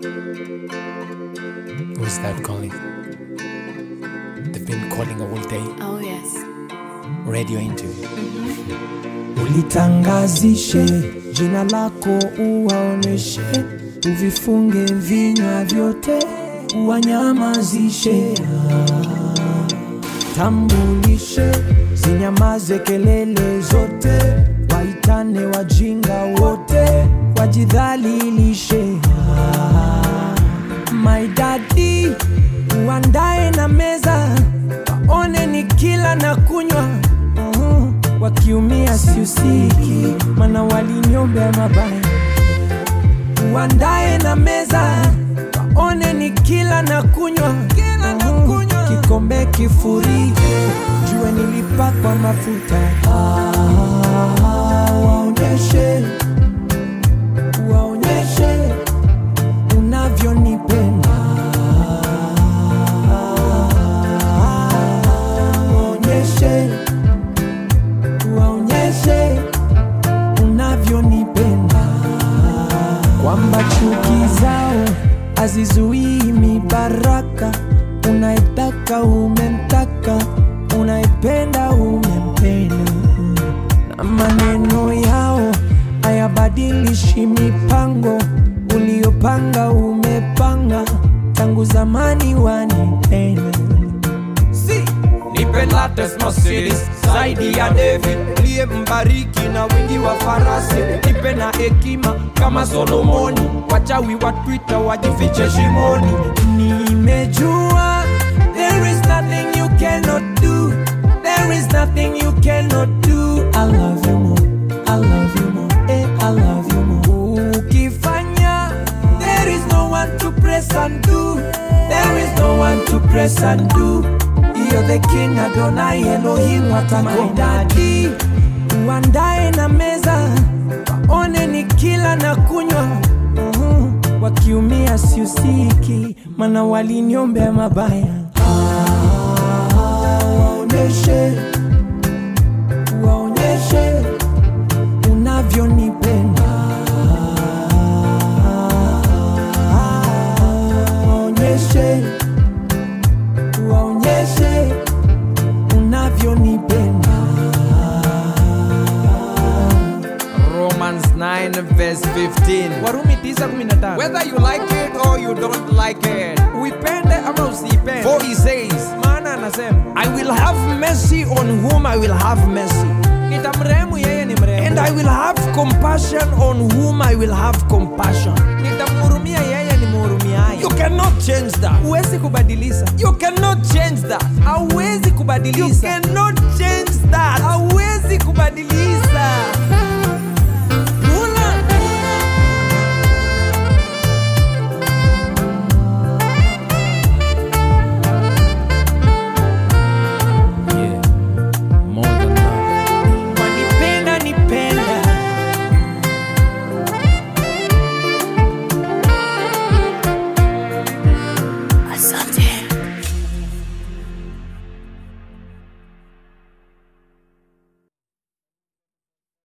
Who's that calling? They've been calling all day. Oh, yes. Radio interview. ulitangazishe jina lako, uwaoneshe, uvifunge vinywa vyote, uwanyamazishe. Tambulishe, zinyamaze kelele zote, waitane wajinga wote, wajidhalilishe. My daddy, uandae na meza, waone ni kila na kunywa Mhm. wakiumia siusiki, mana waliniombea mabaya. Uandae na meza, waone ni kila na kunywa Mhm. kikombe kifurike, jue nilipakwa mafuta. Ah, waonyeshe, waonyeshe unavyonipenda waonyeshe waonyeshe unavyonipenda kwamba chuki zao hazizuii mibaraka unaetaka umemtaka unaependa umempenda na maneno yao hayabadilishi mipango uliopanga umepanga tangu zamani wanipenda Si, nipe latest Mercedes zaidi ya David liye mbariki na wingi wa farasi, nipe na hekima kama Solomoni, wachawi wa Twitter wajifiche shimoni. nimejua there is nothing you cannot do there is nothing you cannot do I love you more I love you more eh, I love you more ukifanya there is no one to press and do there is no one to press and do you're the king Adonai Elohim watakodadi uandae na meza waone ni kila na kunywa Mhm. wakiumia siusiki mana waliniombea mabaya Ah, waonyeshe waonyeshe unavyonipenda waonyeshe waonyeshe unavyonipenda Romans 9 verse 15. warumi 9:15 Whether you like it or you don't like it, uipende ama usiipende for he says, maana anasema I will have mercy on whom I will have mercy, nitamrehemu yeye ni mrehemu and I will have compassion on whom I will have compassion. nitamhurumia yeye ni mhurumiaye You cannot change that. huwezi kubadilisha You cannot change that. hauwezi You kubadilisha cannot change that. hauwezi kubadilisha